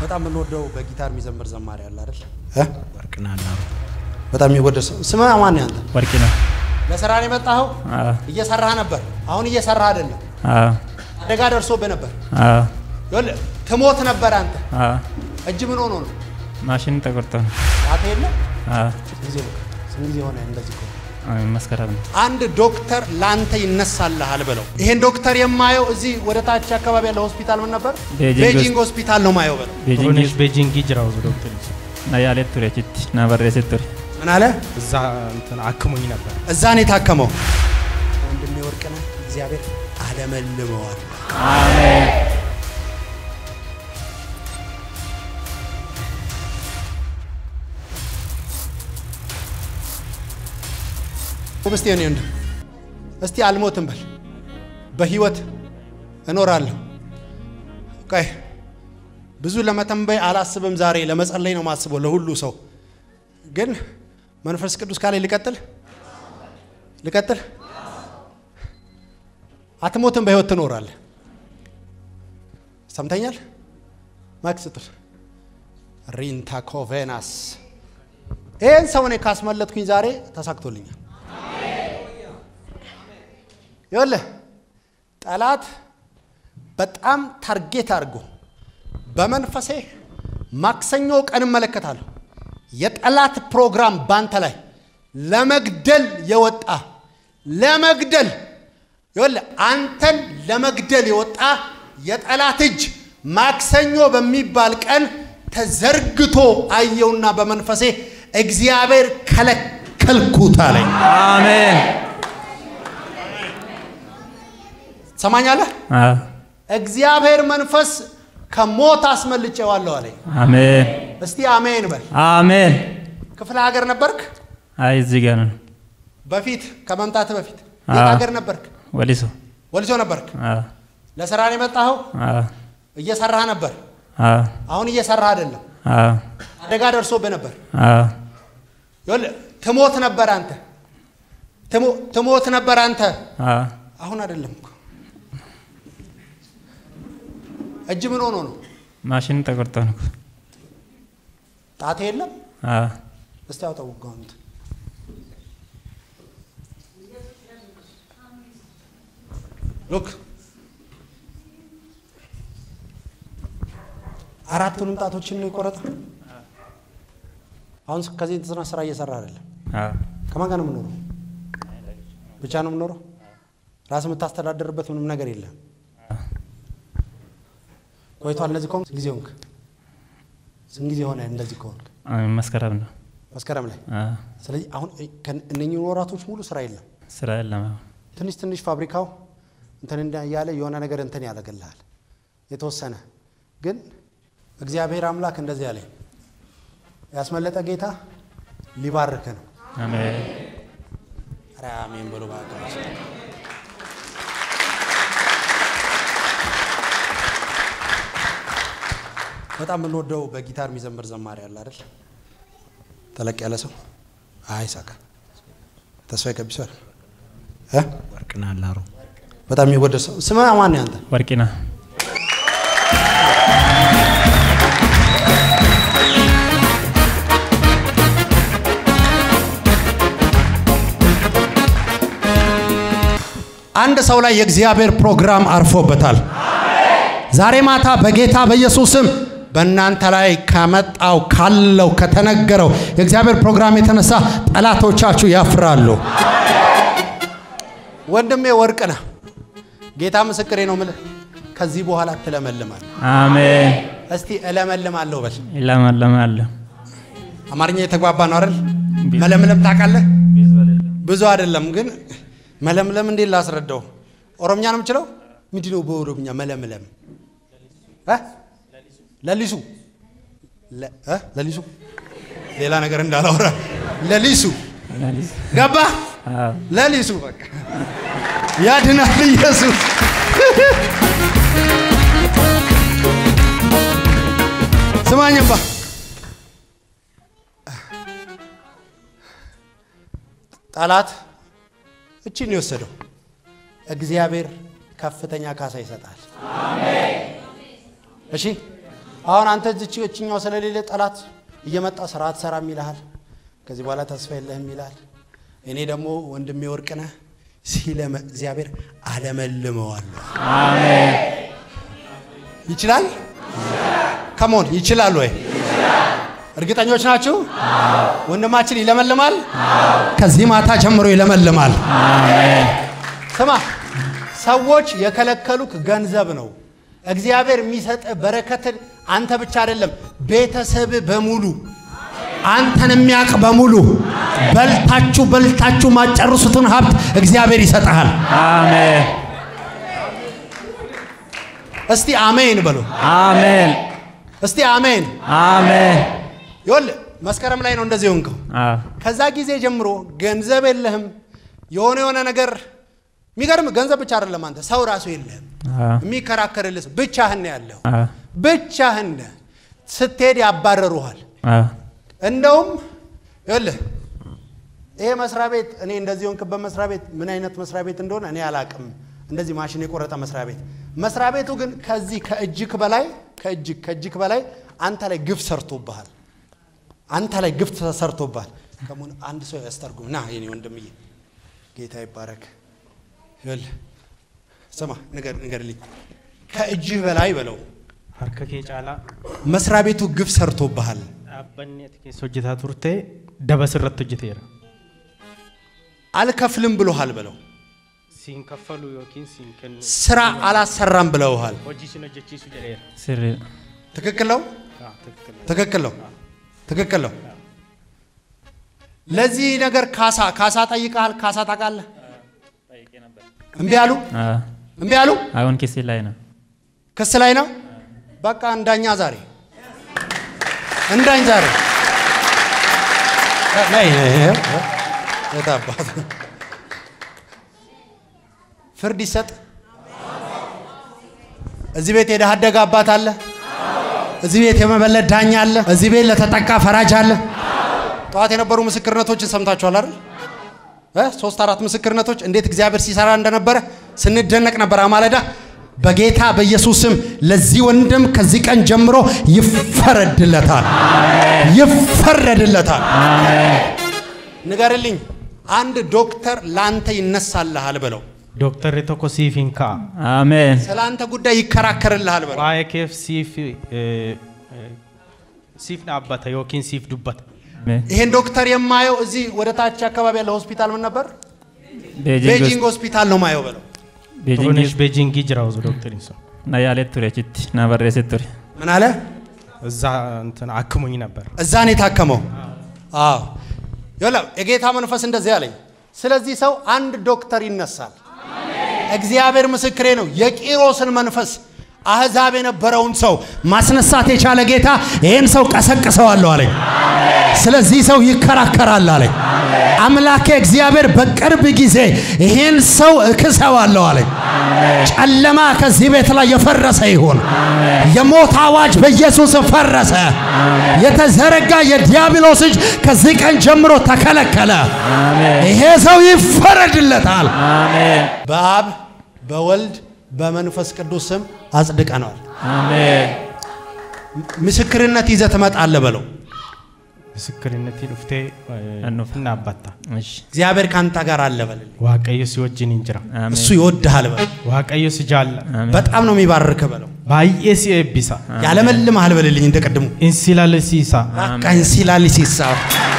በጣም የምንወደው በጊታር የሚዘምር ዘማሪ አለ አይደል? ወርቅና አላሩ በጣም የሚወደድ ሰው ስምህ ማን ያንተ? ወርቂ ነው። ለስራ ነው የመጣኸው? እየሰራህ ነበር። አሁን እየሰራህ አይደለም። አደጋ ደርሶብህ ነበር። ይኸውልህ ትሞት ነበር አንተ። እጅ ምን ሆኖ ነው? ማሽን ተቆርጦ ነው። ጣት የለ ጊዜ ስንት ጊዜ ሆነ እንደዚህ ከሆነ? መስከረም ነው። አንድ ዶክተር ላንተ ይነሳልሃል ብለው ይሄን ዶክተር የማየው እዚህ ወደ ታች አካባቢ ያለ ሆስፒታል ምን ነበር? ቤጂንግ ቤጂንግ ሆስፒታል ነው ማየው ብለው ቤጂንግ ቤጂንግ ጅራው ዶክተር ና ያሌ ቱሬ ችት ና በሬሴ ቱሬ ምን አለ? እዛ እንትን አክሞኝ ነበር። እዛ ነው የታከመው። ወንድሜ ወርቅነህ እግዚአብሔር አለመልመዋል። እስቲ እኔ ወንድም እስቲ አልሞትም በል፣ በህይወት እኖራለሁ። ቆይ ብዙ ለመተንበይ አላስብም። ዛሬ ለመጸለይ ነው ማስበው ለሁሉ ሰው ግን መንፈስ ቅዱስ ካለ ልቀጥል ልቀጥል። አትሞትም፣ በህይወት ትኖራለህ። ሰምተኛል። ማክስ ጥር ሪንታ ኮቬናስ ይህን ሰው እኔ ካስመለጥኩኝ ዛሬ ተሳክቶልኛል። ይኸውልህ ጠላት በጣም ታርጌት አድርጎ በመንፈሴ ማክሰኞ ቀን እመለከታለሁ የጠላት ፕሮግራም ባንተ ላይ ለመግደል የወጣ ለመግደል ይኸውልህ አንተን ለመግደል የወጣ የጠላት እጅ ማክሰኞ በሚባል ቀን ተዘርግቶ አየውና በመንፈሴ እግዚአብሔር ከለከልኩት አለኝ። አሜን ሰማኛለህ? እግዚአብሔር መንፈስ ከሞት አስመልጬዋለሁ አለኝ። አሜን እስቲ አሜን በል። አሜን። ክፍለ ሀገር ነበርክ? አይ እዚህ ጋር ነው በፊት ከመምጣት በፊት አዎ። የት ሀገር ነበርክ? ወሊሶ ወልሶ ነበርክ? አዎ ለስራ ነው የመጣኸው? አዎ እየሰራህ ነበር። አዎ አሁን እየሰራህ አይደለም። አዎ አደጋ ደርሶብህ ነበር። አዎ ይኸውልህ ትሞት ነበር አንተ ትሞ- ትሞት ነበር አንተ። አዎ አሁን አይደለም እኮ እጅ ምን ሆኖ ነው? ማሽን ተቆርጦ ነው። ጣቴ የለም። አዎ እስቲ አውጣው ውጋውን እንትን ሉክ አራቱንም ጣቶችን ነው የቆረጠ። አሁን ከዚህ የተሰራ ስራ እየሰራ አይደለም። አዎ ከማን ጋር ነው የምኖረው? ብቻ ነው የምኖረው። ራስ የምታስተዳደርበት ምንም ነገር የለም። ቆይቷል። እንደዚህ ከሆንክ ስንት ጊዜ ሆንክ? ስንት ጊዜ ሆነ እንደዚህ ከሆንክ? አሜን። መስከረም ነው። መስከረም ላይ። አዎ ስለዚህ አሁን እነኚህ ወራቶች ሙሉ ስራ የለም። ስራ የለም። አሁን ትንሽ ትንሽ ፋብሪካው እንትን እንዳ- እያለ የሆነ ነገር እንትን ያደርግልሃል የተወሰነ ግን እግዚአብሔር አምላክ እንደዚህ ያለኝ ያስመለጠ ጌታ ሊባርክ ነው። አሜን ኧረ አሜን ብሎ በአገራች በጣም የምንወደው በጊታር የሚዘምር ዘማሪ አለ አይደል? ተለቅ ያለ ሰው አይ ሳካ ተስፋዬ ቀቢሶ አይደል? እ ወርቅና አላሩ በጣም የሚወደድ ሰው ስምህ ማን ያንተ? ወርቂና አንድ ሰው ላይ የእግዚአብሔር ፕሮግራም አርፎበታል። ዛሬ ማታ በጌታ በኢየሱስም በእናንተ ላይ ከመጣው ካለው ከተነገረው የእግዚአብሔር ፕሮግራም የተነሳ ጠላቶቻችሁ ያፍራሉ። ወንድሜ ወርቅ ነህ። ጌታ ምስክሬ ነው ምልህ ከዚህ በኋላ ትለመልማል። አሜን። እስቲ እለመልማለሁ በል። ይለመልማለሁ። አማርኛ የተግባባ ነው አይደል? መለምለም ታውቃለህ? ብዙ አይደለም ግን መለምለም እንዴት ላስረዳው? ኦሮምኛ ነው የምችለው። ምንድን ነው በኦሮምኛ መለምለም? እ? ለሊሱ ለ- እ? ለሊሱ ሌላ ነገር እንዳላወራ ለሊሱ ገባ አዎ ለሊሱ በቃ ያድናል ኢየሱስ። ስማኝባ ጠላት እቺን ነው የወሰደው። እግዚአብሔር ከፍተኛ ካሳ ይሰጣል። እሺ አሁን አንተ እዚች እችኛው ስለሌለ ጠላት እየመጣ ስራ አትሰራም ይልሃል። ከዚህ በኋላ ተስፋ የለህም ይልሃል። እኔ ደግሞ ወንድሜ ወርቅነህ ሲለመ እግዚአብሔር አለመልመዋለሁ። አሜን ይችላል። ከሞን ይችላል ወይ? እርግጠኞች ናችሁ? ወንድማችን ይለመልማል። ከዚህ ማታ ጀምሮ ይለመልማል። አሜን ስማ፣ ሰዎች የከለከሉክ ገንዘብ ነው። እግዚአብሔር የሚሰጥ በረከትን አንተ ብቻ አይደለም፣ ቤተሰብ በሙሉ አንተን የሚያውቅ በሙሉ በልታችሁ በልታችሁ ማጨርሱትን ሀብት እግዚአብሔር ይሰጥሃል። አሜን እስቲ አሜን በሉ። አሜን እስቲ አሜን። አሜን ይኸውልህ መስከረም ላይ ነው እንደዚህ ሆንከው። አዎ ከዛ ጊዜ ጀምሮ ገንዘብ የለህም። የሆነ የሆነ ነገር የሚገርም ገንዘብ ብቻ አይደለም፣ አንተ ሰው ራሱ የለህም አዎ የሚከራከርልህ ብቻህን ነው ያለው። አዎ ብቻህን ነህ። ስትሄድ ያባረሩሃል። አዎ እንደውም ይኸውልህ ይሄ መስሪያ ቤት እኔ እንደዚህ ሆንክበት መስሪያ ቤት ምን አይነት መስሪያ ቤት እንደሆነ እኔ አላቅም። እንደዚህ ማሽን የቆረጠ መስሪያ ቤት መስሪያ ቤቱ ግን ከዚህ ከእጅክ በላይ ከእጅክ ከእጅክ በላይ አንተ ላይ ግፍ ሰርቶብሃል። አንተ ላይ ግፍ ተሰርቶብሃል። ከሙን አንድ ሰው ያስተርጉም ና የኔ ወንድምዬ፣ ጌታ ይባረክ። ይኸውልህ ስማ፣ ንገር ንገርልኝ፣ ከእጅህ በላይ በለው harka kee caalaa መስሪያ ቤቱ ግፍ ሰርቶብሃል። dhaabbanni ati keessa hojjetaa turte dabas irratti hojjeteera. አልከፍልም ብሎሃል በለው Siin kaffalu yookiin siin kennu ስራ አላሰራም ብለውሃል። hojii sin hojjechiisu jedheera. sirriidha ትክክል ነው፣ Ah, ትክክል ነው። ትክክል ነው፣ ትክክል ነው። ለዚህ ነገር ካሳ ካሳ ጠይቀሃል። ካሳ ታውቃለህ? እምቢ አሉ፣ አዎ እምቢ አሉ። አሁን ኪሴ ላይ ነው ክስ ላይ ነው። በቃ እንዳኛ ዛሬ እንዳኝ ዛሬ ነይ፣ ነይ፣ ይኸው፣ ይኸው። የት አባት ፍርድ ይሰጥ። እዚህ ቤት የድሃ አደግ አባት አለ። እዚህ ቤት የመበለት ዳኛ አለ። እዚህ ቤት ለተጠቃ ፈራጅ አለ። ጠዋት የነበሩ ምስክርነቶችን ሰምታችኋል አይደል? እ ሶስት አራት ምስክርነቶች እንዴት እግዚአብሔር ሲሰራ እንደነበረ ስንደነቅ ነበር። አማለዳ በጌታ በኢየሱስ ስም ለዚህ ወንድም ከዚህ ቀን ጀምሮ ይፈረድለታል፣ ይፈረድለታል። ንገርልኝ፣ አንድ ዶክተር ላንተ ይነሳልሃል በለው። Dooktarri tokko siif hin ka'a. አሜን ስለ አንተ ጉዳይ ይከራከርልሃል በለው። Waa'ee keef siif eh, eh, siif dhaabbata yookiin siif dubbata. አሜን ይሄን ዶክተር የማየው እዚህ ወደ ታች አካባቢ ያለ ሆስፒታል ምን ነበር? ቤጂንግ ቤጂንግ ሆስፒታል ነው ማየው በለው። ቤጂንግ Turunesh beejingii jira osoo dooktarin sun. ና ያሌት ቱሬ ችት ና በሬሴ ቱሬ ምን አለ? እዛ እንትን አክሙኝ ነበር። እዛ ነው የታከመው። አዎ ይኸውልህ የጌታ መንፈስ እንደዚህ አለኝ። ስለዚህ ሰው አንድ ዶክተር ይነሳል። እግዚአብሔር ምስክሬ ነው። የቂሮስን መንፈስ አህዛብ የነበረውን ሰው ማስነሳት የቻለ ጌታ ይህን ሰው ቀሰቅሰዋለሁ አለኝ። ስለዚህ ሰው ይከራከራል አለኝ። አምላኬ እግዚአብሔር በቅርብ ጊዜ ይህን ሰው እክሰዋለሁ አለኝ። ጨለማ ከዚህ ቤት ላይ የፈረሰ ይሁን። የሞት አዋጅ በኢየሱስ ፈረሰ። የተዘረጋ የዲያብሎስ እጅ ከዚህ ቀን ጀምሮ ተከለከለ። ይሄ ሰው ይፈረድለታል። አሜን በአብ በወልድ በመንፈስ ቅዱስ ስም አጽድቀነዋል። አሜን ምስክርነት ይዘህ ትመጣለህ በለው። Misክርነtii dhuftee eh, Annuuf. hin dhaabbatta. እሺ እግዚአብሔር ካንተ ጋር አለ በልልኝ። Waaqayyo si wajjin hin jira. አሜን እሱ ይወድሃል በለው። Waaqayyo si jaalla. አሜን በጣም ነው የሚባርክ በለው። Baay'ee si eebbisa. ያለመልምሃል በልልኝ እንደ ቅድሙ In si lalisiisa. በቃ እንሲላል ሲሳ